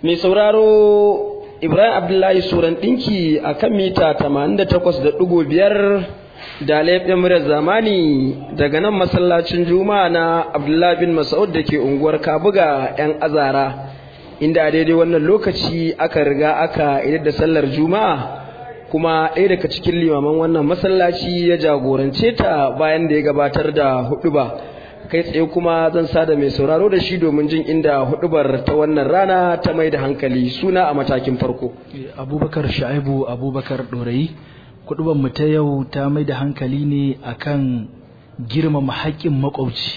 Mai sauraro Ibrahim Abdullahi Suran ɗinki a kan mita 88.5 da laifin murar zamani daga nan masallacin Juma'a na Abdullahi bin Mas'ud da ke unguwar Kabuga 'yan azara inda a daidai wannan lokaci aka riga aka idar da sallar Juma'a kuma ɗaya daga cikin limaman wannan masallaci ya jagorance ta bayan da ya gabatar da huɗuba. kai tsaye kuma zan sada mai sauraro da shi domin jin inda hudubar ta wannan rana ta mai da hankali suna a matakin farko abubakar sha'ibu abubakar ɗorayi hudubar mu ta yau ta mai da hankali ne akan girmama haƙƙin makwabci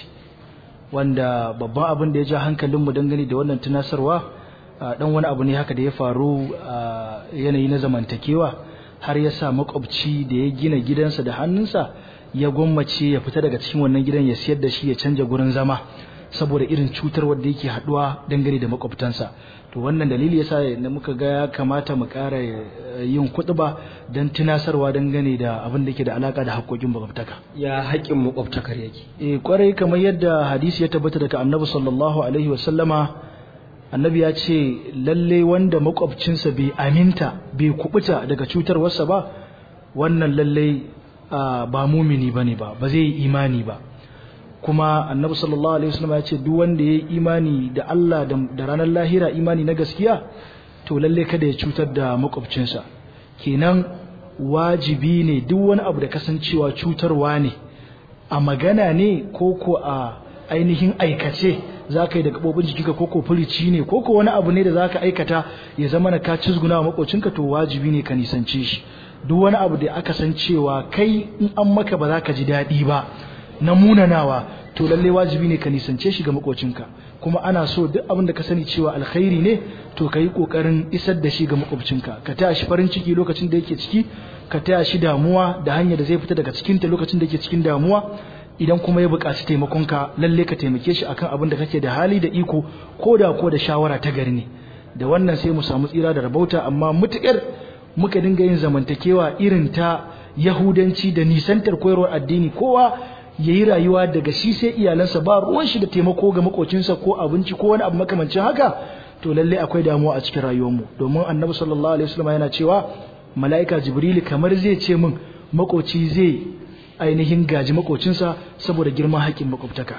wanda babban abin da ya ja hankalinmu dangane da wannan tunasarwa dan wani abu ne haka da ya faru a yanayi na zamantakewa har ya sa makwabci da ya gina gidansa da hannunsa ya gwammace ya fita daga cikin wannan gidan ya siyar da shi ya canja gurin zama saboda irin cutar wanda yake haduwa dangane da makwabtansa to wannan dalili yasa da muka ga ya kamata mu ƙara yin kuɗuba don tunasarwa dangane da abin da ke da alaka da haƙƙoƙin makwabtaka ya haƙƙin makwabtakar yake eh kwarai kamar yadda hadisi ya tabbata daga annabi sallallahu alaihi wasallama annabi ya ce lalle wanda makwabcinsa bai aminta bai kubuta daga cutarwarsa ba wannan lalle ba mumini bane ba ba zai yi imani ba kuma annabi sallallahu alaihi wasallam ya ce duk wanda ya yi imani da Allah da ranar lahira imani na gaskiya to lalle kada ya cutar da makwabcinsa kenan wajibi ne duk wani abu da kasancewa cutarwa ne a magana ne ko ko a ainihin aikace za ka yi da gaɓoɓin jikinka ko ko furici ne ko ko wani abu ne da za ka aikata ya zama na ka cizguna wa makocinka to wajibi ne ka nisance shi duk wani abu da aka san cewa kai in an maka ba za ka ji daɗi ba na munanawa to lalle wajibi ne ka nisance shi ga makocinka kuma ana so duk abin da ka sani cewa alkhairi ne to ka yi ƙoƙarin isar da shi ga makwabcinka ka taya shi farin ciki lokacin da yake ciki ka taya shi damuwa da hanyar da zai fita daga cikinta lokacin da yake cikin damuwa idan kuma ya buƙaci taimakonka lalle ka taimake shi akan abin da kake da hali da iko ko da ko da shawara ta gari ne da wannan sai mu samu tsira da rabauta amma mutuƙar muka dinga yin zamantakewa irin ta yahudanci da nisantar koyarwar addini kowa ya yi rayuwa daga shi sai iyalansa ba ruwan shi da taimako ga makocinsa ko abinci ko wani abu makamancin haka to lalle akwai damuwa a cikin rayuwarmu domin annabi sallallahu alaihi wasallam yana cewa mala'ika jibril kamar zai ce min makoci zai ainihin gaji makocinsa saboda girman haƙƙin makwabtaka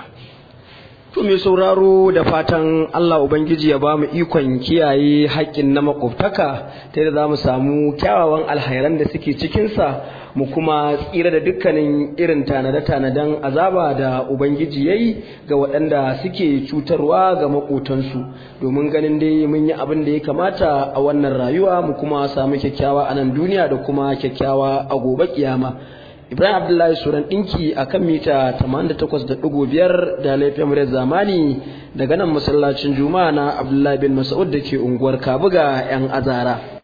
To mai sauraro da fatan Allah Ubangiji ya ba mu ikon kiyaye haƙƙin na makwabtaka ta yadda za mu samu kyawawan alhairan da suke cikinsa mu kuma tsira da dukkanin irin tanade-tanaden azaba da Ubangiji ya yi ga waɗanda suke cutarwa ga maƙotansu domin ganin dai mun yi abin da ya kamata a wannan rayuwa mu kuma samu kyakkyawa a nan duniya da kuma kyakkyawa a gobe kiyama. Ibrahim Abdullahi Suran ɗinki a kan mita 88.5 da laifin muryar zamani daga nan masallacin Juma'a na Abdullahi bin Mas'ud da ke unguwar Kabuga 'yan azara.